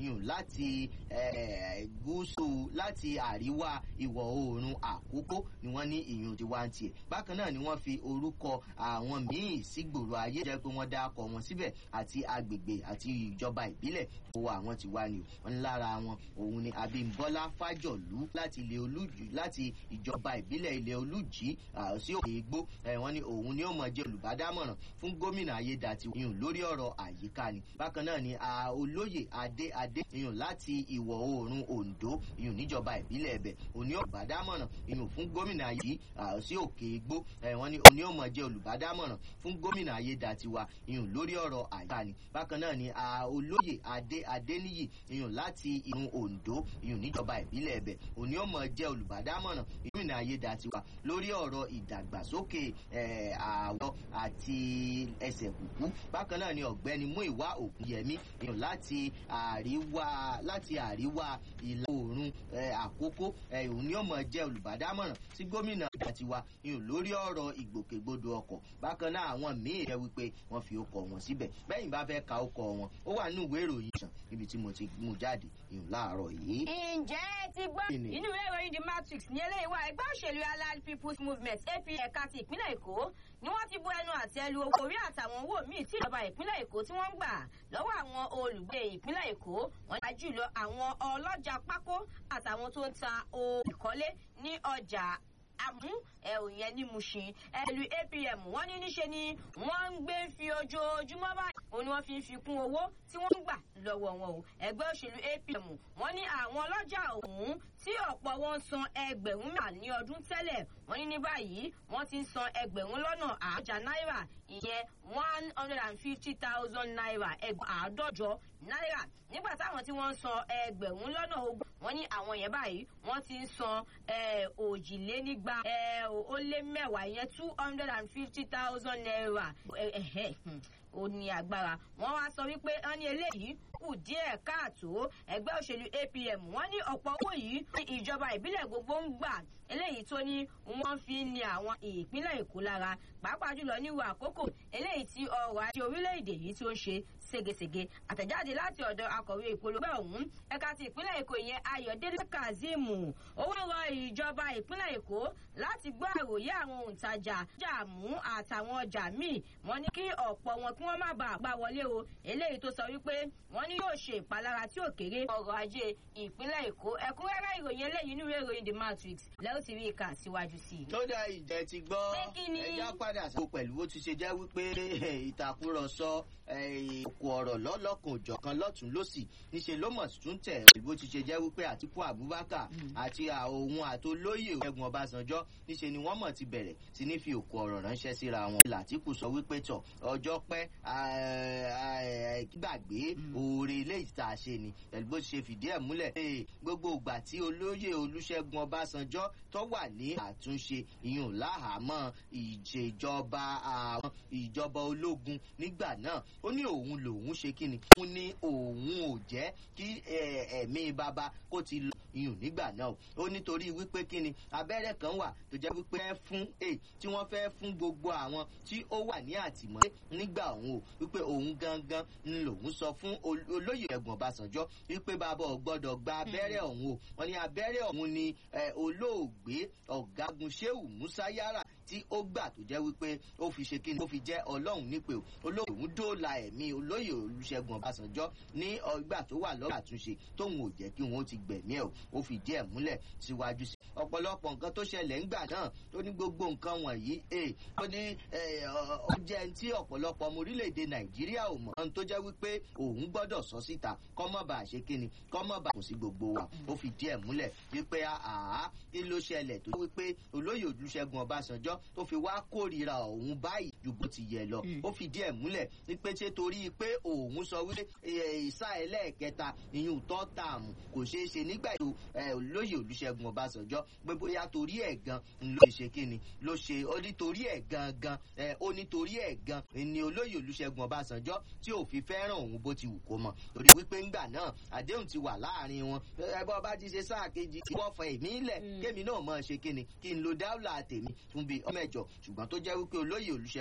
iyùn láti gúúsù láti àríwá ìwọ̀ oòrùn àkókò ni wọ́n ní ìyún ti wá ń tiẹ̀ bákan náà ni wọ́n fi orúkọ àwọn míì sígboro ayé jẹ́ pé wọ́n dákọ̀ wọn síbẹ̀ àti agbègbè àti ìjọba ìbílẹ̀ owó àwọn ti wá ni o wọn lára wọn òun ni abimbola fájọlú láti ilé olújì láti ìjọba ìbílẹ̀ ilé olújì sí òkè igbó wọn ni òun ni ó mọ̀ jẹ́ olùbádámọ̀ràn fún gómìnà ayédàtiwọn lórí ọ̀rọ̀ àyíká ni bákan náà ni olóyè adé adé ìyún láti ìwọ̀ oòrùn ondo ìyún níjọba ìbílẹ̀ ẹ̀bẹ̀ òní olùbádámọ̀ràn ìyún fún gómìnà yìí sí òkè igbó wọn ni òní ó mọ̀ jẹ́ olùbádámọ̀ràn fún gómìnà ayédàtiwa ìyún lórí ọ̀rọ̀ àyíká ni bákan náà ni olóyè adé adéníyì ìyún láti ìrun ondo ìyún níjọba ìbílẹ̀ ẹ̀bẹ̀ òní ó mọ̀ jẹ́ olùbádámọ̀ràn gómìnà ayédàtiwa lórí ọ̀rọ̀ ìdàgbàsókè àwọ̀ àti ẹsẹ̀ kùkú bákan náà ni ọ̀gbẹ́ni múìwá òkúnyẹmí ìyún láti àríwá láti àríwá ìlà oòrùn àkókò òun ni ó mọ̀ jẹ́ olùbádámọ̀ràn sí gómìnà àtiwá ìyún lórí ọ̀rọ̀ ìgbòkègbodò ọkọ̀ bákan náà àwọn míì jẹ́ wípé wọ́n fi ọkọ̀ wọn síbẹ̀ bẹ́yìn bá fẹ́ ka ọkọ̀ wọn ó wà nínú ìwé ìròyìn sàn níbi tí mo ti mú jáde ìyún láàárọ̀ yìí. ǹjẹ́ ẹ ti gbọ́ inú ìwé ìròyìn the matrix ní eléyìí wá ẹgbẹ́ òṣèlú allied people's movement ap ẹ̀ka ti ìpínlẹ̀ èkó ni wọ́n ti bu ẹnu àtẹ́ lu owó orí àtàwọn owó míì tí ìjọba ìpínlẹ̀ èkó tí wọ́n ń gbà lọ́wọ́ àwọn olùgbé ìpínlẹ̀ èkó wọ́n dá jùlọ àwọn ọlọ́jà pákó àtàwọn tó ń ta ohun ìkọ́lé ní ọjà àmú ẹ̀rù yẹn ní mushin ẹ̀lú apm wọ́n ní níṣe ni wọ́n ń gbé fi ojoojúmọ́ báyìí òun ni wọ́n fi ń fi kún owó tí wọ́n ń gbà lọ́wọ́ wọn o ẹgbẹ́ òṣèlú apm wọ́n ní àwọn ọlọ́jà ọ̀hún tí ọ̀pọ̀ wọn san ẹgbẹ̀rún mẹ́ta ní ọdún tẹ́lẹ̀ wọ́n ní ní báyìí wọ́n ti ń san ẹgbẹ̀rún lọ́nà àádọ́jà náírà ìyẹn one hundred and fifty thousand naira ẹgbẹ̀rún àádọ́jọ náírà nígbà táwọn tí wọ́n ń san ẹgbẹ̀rún lọ́nà ogún wọ́n ní àwọn yẹn báyìí wọ́n ti ń san òjìlénígba ó lé mẹ́wàá ìyẹn two hundred and fifty thousand naira ó ní agbára wọ́n wá sọ wípé wọ́n ní eléyìí kù díẹ̀ káàtó ẹgbẹ́ òṣèlú apm wọ́n ní ọ̀pọ̀ owó yìí ní ìjọba ìbílẹ̀ gbogbo ń gbà eléyìí tó ní wọ́n fi ń ní àwọn ìpínlẹ̀ èkó lára pàápàá jùlọ níwò àkókò eléyìí tí ọrọ̀ ajé orílẹ̀-èdè yìí tó ń ṣe ségesège àtẹ̀jáde láti ọ̀dọ̀ akọ̀wé ìpolówó ọ̀hún ẹ̀ka ti ìpínlẹ̀ èkó ìyẹn ayọ̀délé kazeem ó wá rọ ìjọba ìpínlẹ̀ èkó láti gbọ́ àròyé àwọn òǹtajà jàmú àtàwọn ọjà míì wọ́n ní kí ọ̀pọ̀ wọn kí wọ́n má bàa gbà wọlé o eléyìí tó sọ wípé wọ́n ní yóò ṣe ìpalára tí ò kéré ọrọ̀ ajé ìpínlẹ̀ èkó ẹ̀kúnrẹ́rẹ́ ìròyìn eléyìí nínú ìròyìn the matrix lẹ́yìn tí rí ìka síwájú sí i. tó dá ìjẹ́ ti gbọ́ ẹja padà sí pẹ̀lú bó ti ṣe jẹ́ wípé ìtàkùrọ̀sọ òkú ọ̀rọ̀ lọ́lọ́kùn òjọ̀kan lọ́tún lọ́sì níṣẹ́ ló mọ̀ tún tẹ̀ bó ti ṣe jẹ́ wípé àtìkú abubakar àti òun àtolóyè ẹ̀gbọ́n ọbásanjọ́ níṣẹ́ ni wọ́n mọ̀ ti bẹ̀rẹ̀ sí ní fi òkú ọ̀rọ̀ ránṣẹ́ síra wọn. làtìkù sọ wípé tọ̀ ọjọ́ pẹ́ gbàgbé oore ilé ìta ṣe ni pẹ̀lú bó ti ṣe fìdí ẹ̀ múlẹ̀ gbogbo ìgbà tí olóyè olúṣẹ́gun ọbásanjọ́ tó wà ní àtúnṣe ìyún láhàámọ́ ìjẹjọba àwọn ìjọba ológun nígbà náà ó ní òun lòun ṣe kí ni òun ní òun ò jẹ́ kí ẹ̀mí bàbá kó ti lọ iyùn nígbà náà ó nítorí wípé kí ni abẹ́rẹ́ kan wà tó jẹ́ wípé ẹ fún ẹ tí wọ́n fẹ́ fún gbogbo àwọn tí ó wà ní àtìmọ́lé nígbà òun o wípé òun gangan ń lòun sọ fún olóyè ẹ̀gbọ́n ọbásanjọ́ wípé bàbá ò gbọ́dọ̀ gba abẹ́rẹ́ ọ̀hún o wọ́n ní abẹ́rẹ́ ọ̀hún ni olóògbé ọ̀gágun sheu musa yara tí ó gbà tó jẹ́ wípé ó fi ṣe kíni ó fi jẹ́ ọlọ́run nípe olóyè òun dóòlà ẹ̀mí olóyè olùṣègùn ọbásanjọ́ ní ọgbà tó wà lọ́wọ́ àtúnṣe tóun ò jẹ́ kí wọ́n ti gbẹ̀mí ẹ̀ ó fi díẹ̀ múlẹ̀ síwájú sí. ọ̀pọ̀lọpọ̀ nǹkan tó ṣẹlẹ̀ ńgbà náà ó ní gbogbo nǹkan wọ̀nyí ó ní ó jẹ́ tí ọ̀pọ̀lọpọ̀ ọmọ orílẹ̀-èdè nàìjíríà ò mọ̀ ohun tó jẹ́ wípé òun gbọ́dọ̀ sọ síta kọ́mọ́ bá ṣe kíni kọ́mọ́ bá kò sí gbogbo wa ó fi díẹ̀ múlẹ̀ wípé àá kí ló ṣẹlẹ̀ tó wípé olóyè olùṣègùn ọbásanjọ́ tó fi wá kórìíra òun báyìí ju bó ti yẹ lọ ó fi díẹ̀ múlẹ̀ wípé ṣé torí pé òun sọ wípé ìsá ẹlẹ́ẹ̀kẹta ìyún tọ́ tààmù kò ṣeé ṣe nígbà tó olóyè olùṣègùn ọbásanjọ́ pé bóyá torí ẹ̀ gan ló ṣe kíni ló ṣe ó nítorí ẹ̀ gangan ó nítorí ẹ̀ gan ni olóyè olùṣègùn ọbásanjọ́ tí ò fi fẹ́ràn òun bó ti wù kó mọ̀ torí wípé ńgbà náà àdéhùn ti wà láàrin wọn ẹ bọ́ bá ti ṣe sáà kejì tí wọ́n fọ èmi lẹ̀ kémi náà mọ̀ ṣe kíni kí n lo dáúlà tèmi fún bíi ọmọ ẹ̀jọ̀ ṣùgbọ́n tó jẹ́ wípé olóyè olùṣègùn